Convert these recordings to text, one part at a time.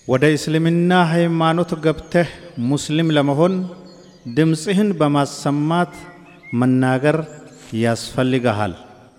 ወደ እስልምና ሃይማኖት ገብተህ ሙስሊም ለመሆን ድምፅህን በማሰማት መናገር ያስፈልግሃል።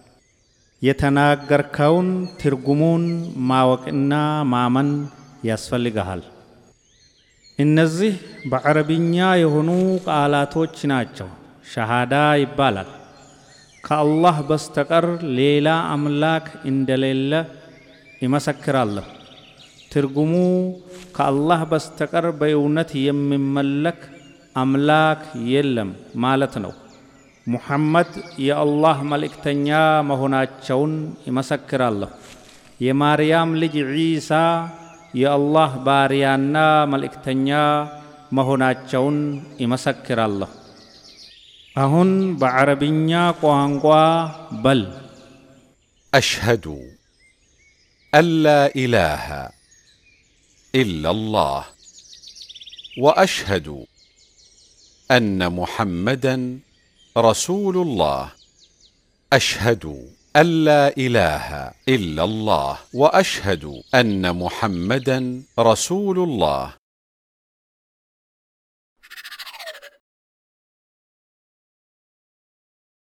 የተናገርከውን ትርጉሙን ማወቅና ማመን ያስፈልግሃል። እነዚህ በዐረብኛ የሆኑ ቃላቶች ናቸው። ሸሃዳ ይባላል። ከአላህ በስተቀር ሌላ አምላክ እንደሌለ ይመሰክራለሁ። ትርጉሙ ከአላህ በስተቀር በእውነት የሚመለክ አምላክ የለም ማለት ነው። ሙሐመድ የአላህ መልእክተኛ መሆናቸውን ይመሰክራለሁ። የማርያም ልጅ ዒሳ የአላህ ባሪያና መልእክተኛ መሆናቸውን ይመሰክራለሁ። አሁን በዐረብኛ ቋንቋ በል أشهد أن لا إله إلا الله وأشهد أن محمدا رسول الله أشهد أن لا إله إلا الله وأشهد أن محمدا رسول الله